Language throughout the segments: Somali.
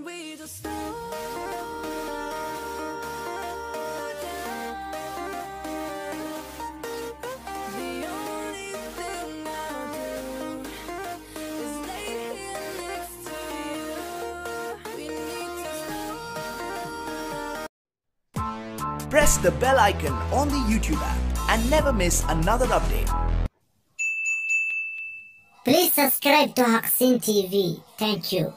we just slow down? The only thing I'll do is lay here next to you. We need to slow Press the bell icon on the YouTube app and never miss another update. Please subscribe to Haksin TV. Thank you.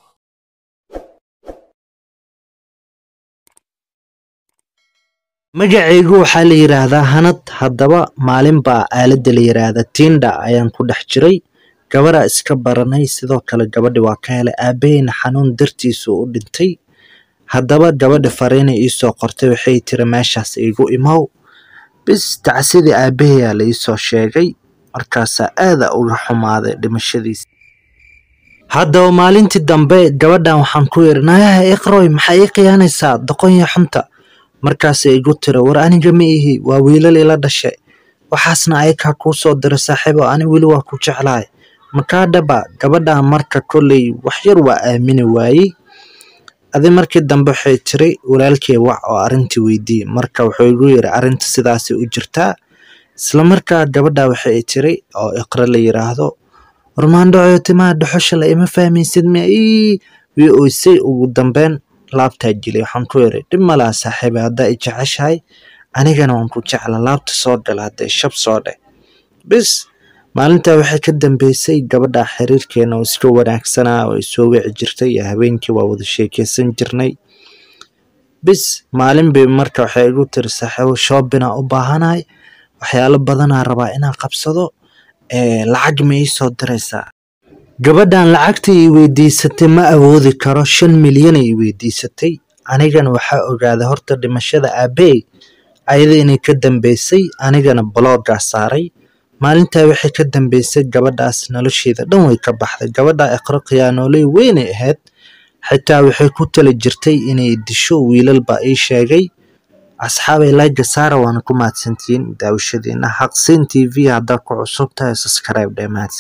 magacaygu waxaa la yidhaahdaa hanad haddaba maalin baa aaladda la yidhaahda tinda ayaan ku dhex jiray gabaraa iska baranay sidoo kale gabadhi waa ka helay aabaheyna xanuun dartiisu u dhintay haddaba gabadhi fariina iisoo qortay waxay tiri meeshaas iigu imow bis tacsidii aabaheyaa la iisoo sheegay markaasaa aada uga xumaaday dhimashadiisa haddaba maalintii dambe gabadhan waxaan ku yidhi nayaha iqroy maxaa ii khiyaanaysaa doqonya xunta markaasay igu tiri war aniga ma ihi waa wiilal ila dhashay waxaasna ayakaa kuu soo dira saaxiibo ani weli waa ku jeclahay makaa dhaba gabadhan marka kolley wax yar waa aamini waayey adi markii dambe waxay tiri walaalkey wac oo arrintii weydii marka wuxuu igu yidhi arrinta sidaasay u jirtaa isla markaa gabadha waxay tiri oo iqro la yiraahdo warmaandhaco timaha dhuxusha la ima fahmaysid miya ii wii oysay ugu dambeyn laabtaa jilay waxaan ku yidhi dhib malaa saaxiibe haddaa i jeceshahay anigana waan ku jecla laabta soo gal haddee shab soo dheh bis maalintaa waxay ka dambeysay gabadha xiriirkeena oo iska wanaagsanaa oo ay soo wici jirtay iyo habeenkii waa wada sheekeysan jirnay bis maalin bay marka waxay igu tiri saaxiibo shoobinaa u baahanahay waxyaalo badanaa rabaa inaan qabsado ee lacag ma ii soo diraysaa gabadhan lacagta ii weydiisatay ma awoodi karo shan milyan ay weydiisatay anigana waxaa ogaaday horta dhimashada aabey ayada inay ka dambeysay anigana bloggaa saaray maalintaa waxay ka dambeysay gabadhaas nolosheeda dhan way ka baxday gabadha iqro khiyaanooley weynay ahayd xitaa waxay ku tali jirtay inay disho wiilal baa ii sheegay asxaabay layga saara waana ku mahadsantihiin daawashadiina xaqsiin t v haddaa ku cusub tahay subscribe dhee mahadsan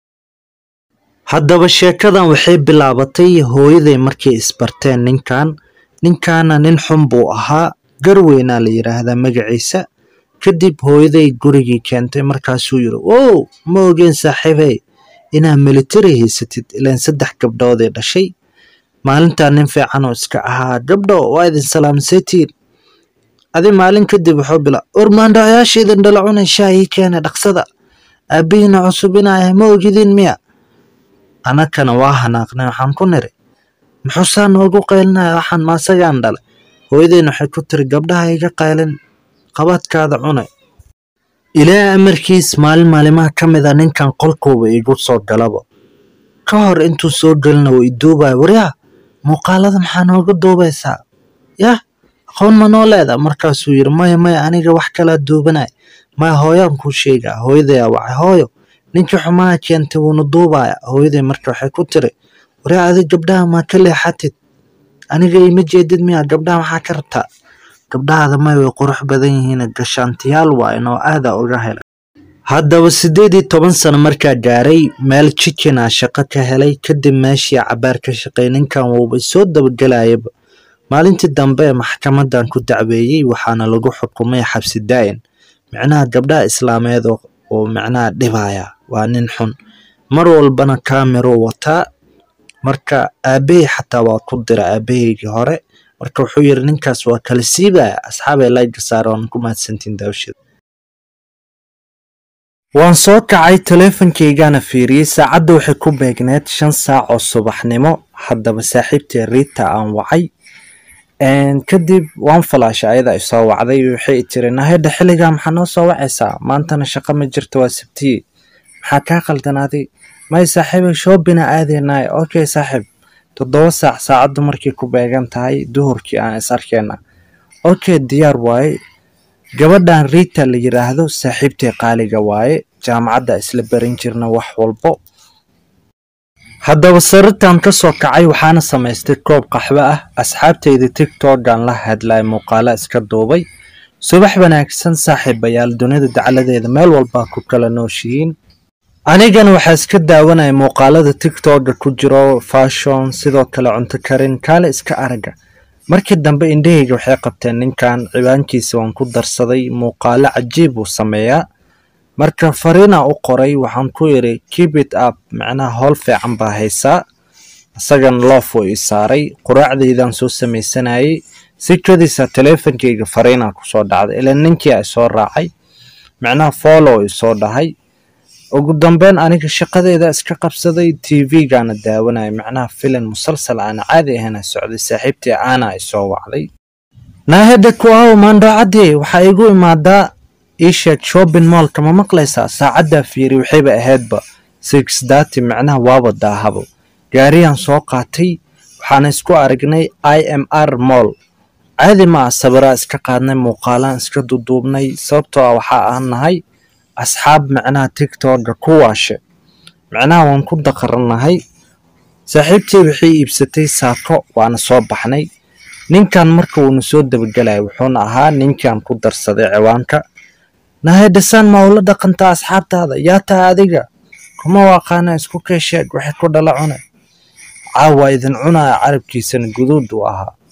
haddaba sheekadan waxay bilaabatay hooyaday markay isbarteen ninkan ninkaana nin xun buu ahaa garweynaa la yidhaahdaa magaciisa kadib hooyaday gurigii keentay markaasuu yidhi wow ma ogeen saaxiibey inaa militari haysatid ilaan saddex gabdhoodee dhashay maalintaa nin fiican oo iska ahaa gabdho waa idin salaamsetiin adi maalin kadib wuxuu bila ormaandhacayaashiidan dhala cunay shaahii keena dhaqsada aabbihiina cusubinaya ma ogidin miya anakana waa hanaaqnay waxaan ku niri muxuusaa noogu qaylinaya waxaan maasagaan dhalay hooyadeen waxay ku tiri gabdhaha iga qaylin qabaadkaada cunay ilaa amarkiis maalin maalimaha ka mid a ninkan qolkuuba igu soo galaba ka hor intuu soo gelina wuu iduubaya waryaa muuqaalada maxaa nooga duubaysaa yah aqoon ma noo leeda markaasuu yidhi maya maya aniga wax kalaa duubanay maya hooyaan kuu sheegaa hooyadayaa wacay hooyo ninkii xumaha keentay wuuna duubaya hooyaday marka waxay ku tiri waryaa adig gabdhaha maa ka leexatid aniga ima jeedid miya gabdhaha maxaa ka rabtaa gabdhahaada may way qurux badan yihiin gashaantiyaal waa inoo aada uga helay haddaba siddeed iyo toban sano markaa gaaray meel jikina shaqo ka helay kadib meeshii cabaar ka shaqeey ninkan wuuba soo dabagelayaba maalintii dambe maxkamadan ku dacweeyey waxaana lagu xukumay xabsi daa'in micnaha gabdhaha islaameed oo micnaha dhibaya waa nin xun mar walbana kameruu wataa marka aabahey xataa waa ku dira aabaheygii hore marka wuxuu yidhi ninkaas waa kala siibaya asxaabay layga saara waan ku mahadsantiin daawashada waan soo kacay taleefankaygana fiiriyey saacadda waxay ku beegneed shan saac oo subaxnimo haddaba saaxiibtii riita aan wacay kadib waan falaashay ayada ay soo wacday waxay tiri nahedha xilligaa maxaa noo soo wacaysaa maantana shaqo ma jirto waa sabtiye maxaa kaa qaldanaaday may saaxiibay shoobina aadeynaay okay saaxiib toddoba saac saacaddu markay ku beegan tahay duhurkii aan is arkeena okay diyaar waaye gabadhan riita la yidhaahdo saaxiibtay qaaliga waaye jaamacadda isla barin jirna wax walbo haddaba sariirtan ka soo kacay waxaana samaystay koob qaxwo ah asxaabtayda tigtogan la hadlay muuqaalo iska duubay subax wanaagsan saaxiibayaal dunida dacaladeeda meel walbaa ku kala nooshihiin anigana waxaa iska daawanaya muuqaalada tiktoka ku jiro fashon sidoo kale cunto karin kaale iska araga markii dambe indhahayga waxay qabteen ninkan cibaankiisa waan ku darsaday muuqaalo cajiib uu sameeyaa marka fariina u qoray waxaan ku yidhi keep it up macnaha howl fiican baa haysaa isagan loof uu ii saaray quraacdaydaan soo samaysanayay si kadiisa teleefonkayga fariinaa kusoo dhacday ilaa ninkii ay soo raacay macnaha follow i soo dhahay ugu dambeyn aniga shaqadeeda iska qabsaday tv-gaana daawanaya macnaha filim musalsal aan caadi ahayna socday saaxiibtii aana ay soo wacday naaheda kuaw maandhoocadii waxaa igu imaadaa ii sheeg shopping mallka ma maqlaysaa saacaddaa fiiri waxayba ahaydba six thirty macnaha waaba daahabo gaariyaan soo qaatay waxaana isku aragnay i m r mall caadi ma ah sabiraa iska qaadnay muuqaalaan iska duduubnay sababtoo ah waxaa aan nahay asxaab macnaha tiktoka ku waashe macnaha waan ku daqaranahay saaxiibtii waxay iibsatay saako waana soo baxnay ninkan marka uuna soo dabagelaya wuxuuna ahaa ninkan ku darsaday ciwaanka nahedhasan ma ula dhaqantaa asxaabtaada yaa taha adiga kuma waaqaana isku keesheeg waxay ku dhala cune caawa idin cunaya carabkiisana guduud uu ahaa